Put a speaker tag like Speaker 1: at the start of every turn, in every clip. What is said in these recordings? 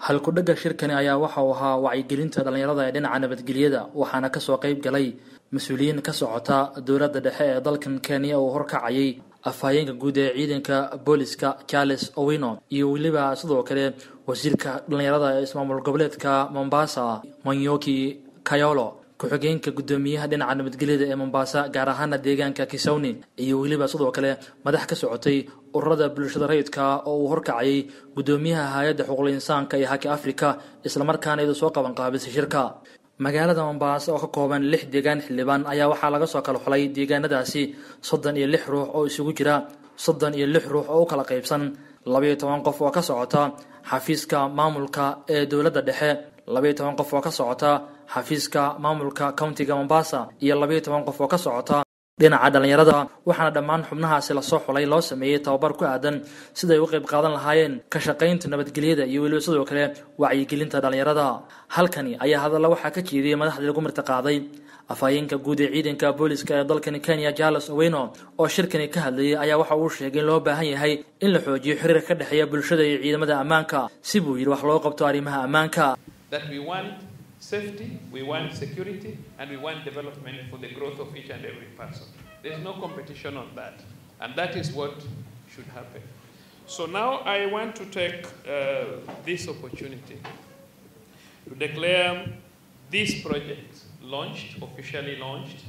Speaker 1: halku-dhagga shirkani ayaa waxa uu ahaa wacyigelinta dhallinyarada ee dhinaca nabadgelyada waxaana kasoo qayb galay mas-uuliyiin ka socota dowladda dhexe ee dalkan kenya uu horkacayay afhayeenka guud ee ciidanka booliska charles owino iyo weliba sidoo kale wasiirka dhallinyarada ee ismaamul goboleedka mombasa monyoki kayolo ku-xigeenka guddoomiyaha dhinaca nabadgelyada ee mombasa gaar ahaana deegaanka kisawni iyo weliba sidoo kale madax ka socotay ururada bulshada rayidka oo uu horkacayay guddoomiyaha hay-adda xuquuqul insaanka ee haki africa islamarkaana iyadu soo qaban qaabisay shirka magaalada mombasa oo ka kooban lix deegaan xildhibaan ayaa waxaa laga soo kala xulay deegaanadaasi soddon iyo lix ruux oo isugu jira soddon iyo lix ruux oo u kala qaybsan labayo toban qof oo ka socota xafiiska maamulka ee dowladda dhexe labayo toban qof oo ka socota xafiiska maamulka countiga mombasa iyo labayo toban qof oo ka socota dhinaca dhallinyarada waxaana dhammaan xubnahaasi lasoo xulay loo sameeyey tababar ku aadan siday u qayb qaadan lahaayeen ka shaqaynta nabadgelyada iyo weliba sidoo kale wacyigelinta dhallinyarada halkani ayaa hadalla waxaa ka jeediyey madaxdii lagu marti qaaday afhayeenka guud ee ciidanka booliska ee dalkani kenya charles oweno oo shirkani ka hadlayay ayaa waxa uu sheegay in loo baahan yahay in la xoojiyo xiriirka ka dhexeeya bulshada iyo ciidamada ammaanka si buu yidhi wax loo qabto arrimaha ammaanka
Speaker 2: safety, we want security, and we want development for the growth of each and every person. There's no competition on that. And that is what should happen. So now I want to take uh, this opportunity to declare this project launched, officially launched.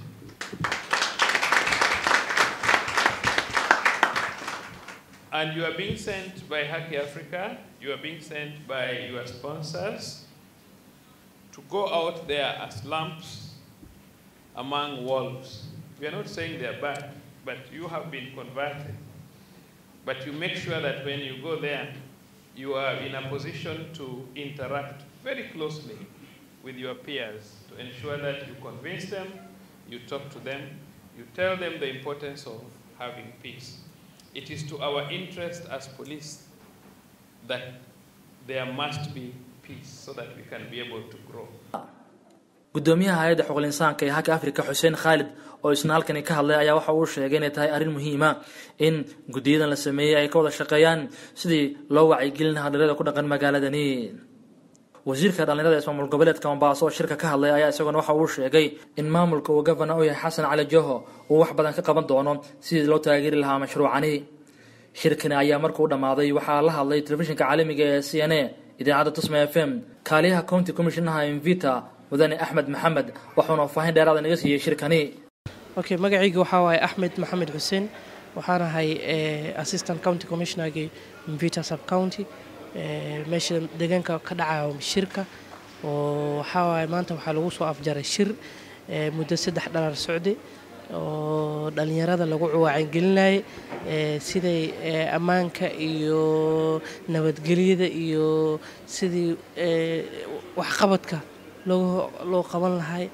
Speaker 2: And you are being sent by Haki Africa, you are being sent by your sponsors, to go out there as lambs among wolves. We are not saying they're bad, but you have been converted. But you make sure that when you go there, you are in a position to interact very closely with your peers to ensure that you convince them, you talk to them, you tell them the importance of having peace. It is to our interest as police that there must be so that we can be able to grow.
Speaker 1: guddoomiyaha hay-adda xuquuqul insaanka ee haka africa xuseen khaalid oo isna halkani ka hadlay ayaa waxa uu sheegay inay tahay arrin muhiima in guddiyadan la sameeyey ay ka wada shaqeeyaan sidii loo wacyigelin lahaa dhalinyarada ku dhaqan magaaladani wasiirka dhallinyarada ismaamul goboleedka mombaaso oo shirka ka hadlay ayaa isaguna waxa uu sheegay in maamulka uu gavana u yahay xasan cali joho uu wax badan ka qaban doono sidii loo taageeri lahaa mashruucani shirkani ayaa markuu dhammaaday waxaa la hadlay telefishinka caalamiga ee c n a idaacadda tusma f m kaaliyaha county commissionaha invita mudane axmed maxamed waxuuna faahfaahin dheeraada naga siiyey shirkani
Speaker 3: okay magacayga waxaa waaye axmed maxamed xuseen waxaan ahay assistant county commissionergii invita sub county meesha deegaanka ka dhacayo shirka oo waxaa waaye maanta waxaa lagu soo afjaray shir muddo saddex dhalaar socday oo dhallinyarada lagu wacyigelinayay siday ammaanka iyo nabadgelyada iyo sidii waxqabadka loo qaban lahay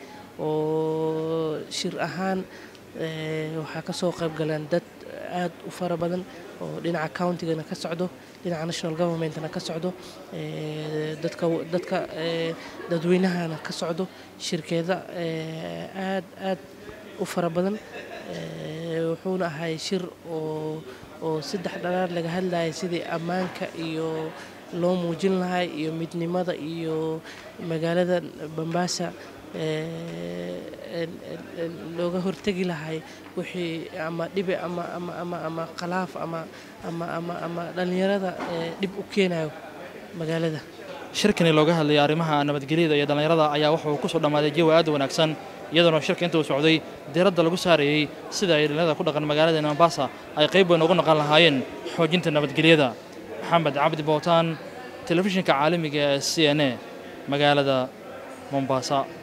Speaker 3: oo shir ahaan waxaa ka soo qayb galeen dad aad u fara badan oo dhinaca countigana ka socdo dhinaca national governmentna ka socdo dadka dadka dadweynahana ka socdo shirkeeda aad aad u fara badan wuxuuna ahay shir oo oo saddex dhalaar laga hadlayay sidii ammaanka iyo loo muujin lahay iyo midnimada iyo magaalada bambaasa looga hortegi lahay wixii ama dhibi ama ama ama ama khalaaf ama ama ama ama dhallinyarada dhib u keenayo magaalada
Speaker 1: shirkani looga hadlayay arrimaha nabadgelyada iyo dhallinyarada ayaa wuxuu kusoo dhammaaday jawi aad u wanaagsan iyadoona shirka inta uu socday diiradda lagu saarayey sida ay dhallinyarada ku dhaqan magaalada mombasa ay qayb weyn ugu noqon lahaayeen xoojinta nabadgelyada maxamed cabdi bowtaan telefishinka caalamiga ee c n a magaalada mombasa